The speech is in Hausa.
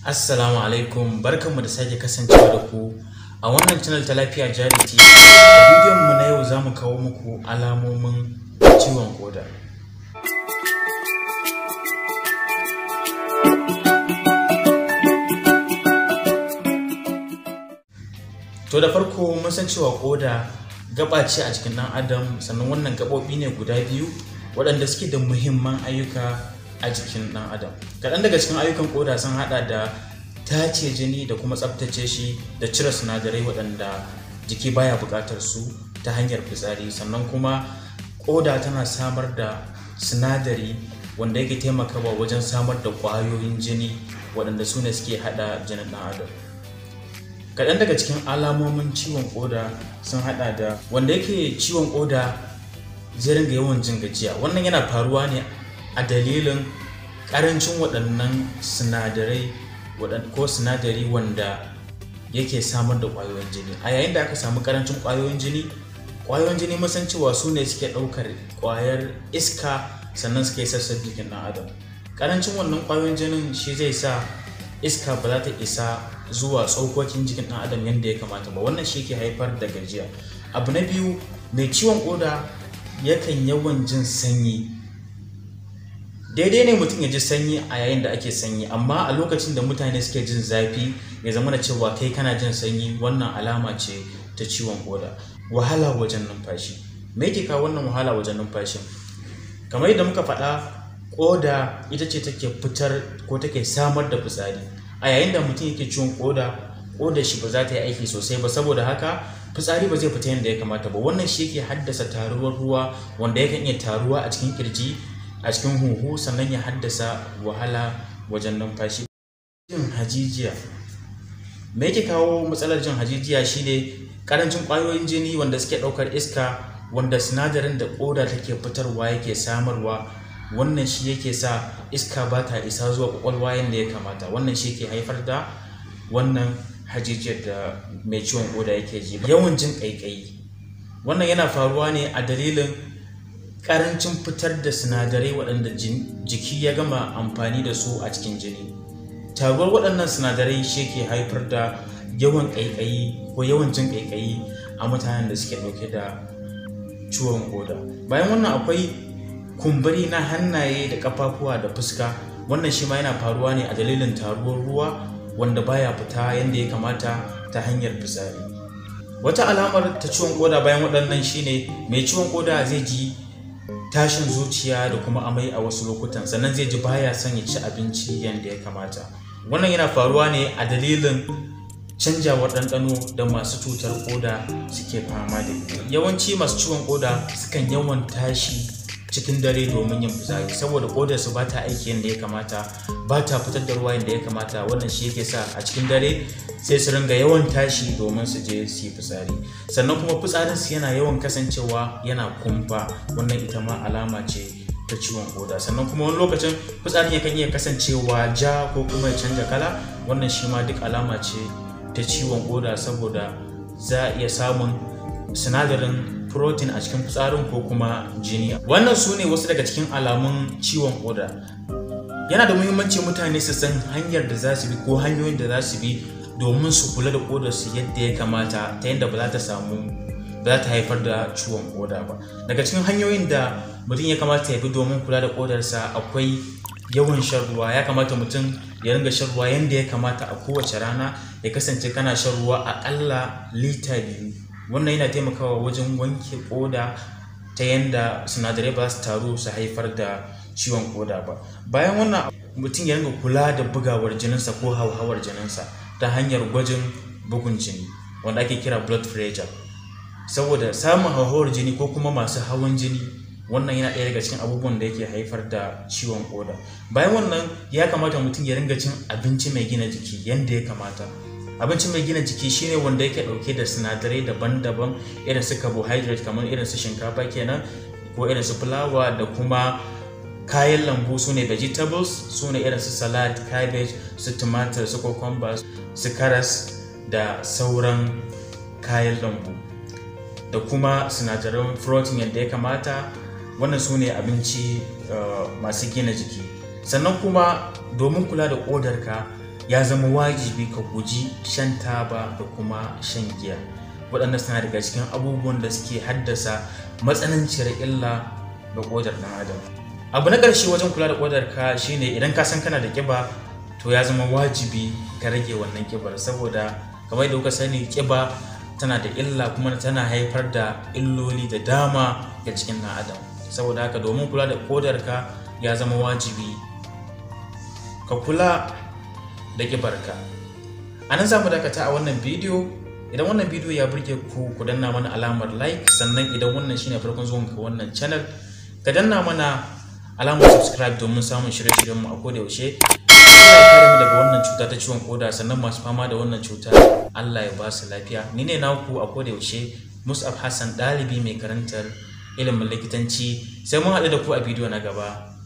Assalamu alaikum barkanmu da sake kasancewa da ku a wannan channel ta lafiya jari TV. A bidiyon mu na yau za mu kawo muku alamomin ciwon koda. To da farko mun san cewa koda gaba ce a cikin ɗan adam sannan wannan gaɓoɓi ne guda biyu waɗanda suke da muhimman ayyuka a jikin ɗan adam kaɗan daga cikin ayyukan koda sun haɗa da tace jini da kuma tsaftace shi da cire sinadarai waɗanda jiki baya buƙatar su ta hanyar fitsari sannan kuma koda tana samar da sinadari wanda yake taimakawa wajen samar da ƙwayoyin jini waɗanda su ne suke haɗa jinin ɗan adam kaɗan daga cikin alamomin ciwon koda sun haɗa da wanda yake ciwon koda zai ringa yawan jin gajiya wannan yana faruwa ne a dalilin ƙarancin waɗannan sinadarai ko sinadari wanda yake samar da ƙwayoyin jini a yayin da aka samu ƙarancin ƙwayoyin jini ƙwayoyin jini musan cewa su ne suke ɗaukar ƙwayar iska sannan suke sassan jikin ɗan adam ƙarancin wannan ƙwayoyin jinin shi zai sa iska ba za ta isa zuwa tsokokin jikin ɗan adam yadda ya kamata ba wannan shi ke haifar da gajiya abu na biyu mai ciwon koda yakan yawan jin sanyi daidai ne mutum ya ji sanyi a yayin da ake sanyi amma a lokacin da mutane suke jin zafi ya zama da cewa kai kana jin sanyi wannan alama ce ta ciwon koda wahala wajen numfashi me yake kawo wannan wahala wajen numfashi kamar yadda muka faɗa koda ita ce take fitar ko take samar da fitsari a yayin da mutum yake ciwon koda koda shi ba za ta yi aiki sosai ba saboda haka fitsari ba zai fita yadda ya kamata ba wannan shi yake haddasa taruwar ruwa wanda yakan iya taruwa a cikin kirji a cikin huhu sannan ya haddasa wahala wajen numfashi jin hajijiya me yake kawo matsalar jin hajijiya shine karancin kwayoyin jini wanda suke ɗaukar iska wanda sinadarin da koda take fitarwa yake samarwa wannan shi yake sa iska ba ta isa zuwa kwakwalwa yadda ya kamata wannan shi ke haifar da wannan hajijiyar da mai ciwon koda yake ji yawan jin ƙaiƙayi wannan yana faruwa ne a dalilin ƙarancin fitar da sinadarai waɗanda jiki ya gama amfani da su a cikin jini taruwar waɗannan sinadarai shi ke haifar da yawan ƙaiƙayi ko yawan jin ƙaiƙayi a mutanen da suke ɗauke da ciwon koda bayan wannan akwai kumburi na hannaye da ƙafafuwa da fuska wannan shi ma yana faruwa ne a dalilin taruwar ruwa wanda baya fita yadda ya kamata ta hanyar fitsari wata alamar ta ciwon koda bayan waɗannan shine mai ciwon koda zai ji tashin zuciya da kuma amai a wasu lokutan sannan zai ji baya son ya ci abinci yadda ya kamata wannan yana faruwa ne a dalilin canjawar ɗanɗano da masu cutar koda suke fama da ita yawanci masu ciwon koda sukan yawan tashi cikin dare domin yin fitsari saboda kodar su ba ta aiki yadda ya kamata ba ta fitar da ruwa yadda ya kamata wannan shi yake sa a cikin dare sai su ringa yawan tashi domin su je su yi fitsari sannan kuma fitsarin su yana yawan kasancewa yana kumfa wannan ita ma alama ce ta ciwon koda sannan kuma wani lokacin fitsarin yakan iya kasancewa ja ko kuma ya canja kala wannan shi ma duk alama ce ta ciwon koda saboda za a iya samun sinadarin protein a cikin fitsarin ko kuma jini wannan su ne wasu daga cikin alamun ciwon koda yana da muhimmanci mutane su san hanyar da za su bi ko hanyoyin da za su bi domin su kula da kodar su yadda ya kamata ta yadda ba za ta samu ba za ta haifar da ciwon koda ba daga cikin hanyoyin da mutum ya kamata ya bi domin kula da kodarsa akwai yawan shan ruwa ya kamata mutum ya ringa shan ruwa yadda ya kamata a kowace rana ya kasance kana shan ruwa aƙalla lita biyu wannan yana taimakawa wajen wanke koda ta yadda sinadarai ba su taru su haifar da ciwon koda ba bayan wannan mutum ya ringa kula da bugawar jininsa ko hauhawar jininsa ta hanyar gwajin bugun jini wanda ake kira blood pressure saboda samun hauhawar jini ko kuma masu hawan jini wannan yana ɗaya daga cikin abubuwan da yake haifar da ciwon koda bayan wannan ya kamata mutum ya ringa cin abinci mai gina jiki yadda ya kamata abinci mai gina jiki shine wanda yake dauke da sinadarai daban-daban irin su carbohydrate kamar irin su shinkafa kenan ko irin su fulawa da kuma kayan lambu su ne vegetables su ne irin su salad cabbage su tumatir su cucumber su karas da sauran kayan lambu da kuma sinadaran protein yadda ya kamata wannan su ne abinci masu gina jiki sannan kuma domin kula da ƙodarka ya zama wajibi ka guji shan taba da kuma shan giya waɗanda suna daga cikin abubuwan da suke haddasa matsananciyar illa ga ƙodar ɗan adam abu na ƙarshe wajen kula da ƙodar ka shine idan ka san kana da ƙiba to ya zama wajibi ka rage wannan ƙibar saboda kamar da kuka sani ƙiba tana da illa kuma tana haifar da illoli da dama ga cikin ɗan adam saboda haka domin kula da ƙodar ka ya zama wajibi ka kula da ƙibarka a nan za mu dakata a wannan bidiyo idan wannan bidiyo ya burge ku ku danna mana alamar like sannan idan wannan shine farkon zuwan ka wannan channel ka danna mana alamar subscribe domin samun shirye-shiryen mu a koda yaushe Allah ya kare mu daga wannan cuta ta ciwon koda sannan masu fama da wannan cuta Allah ya ba su lafiya ni ne naku a koda yaushe Mus'ab Hassan ɗalibi mai karantar ilimin likitanci sai mun haɗu da ku a bidiyo na gaba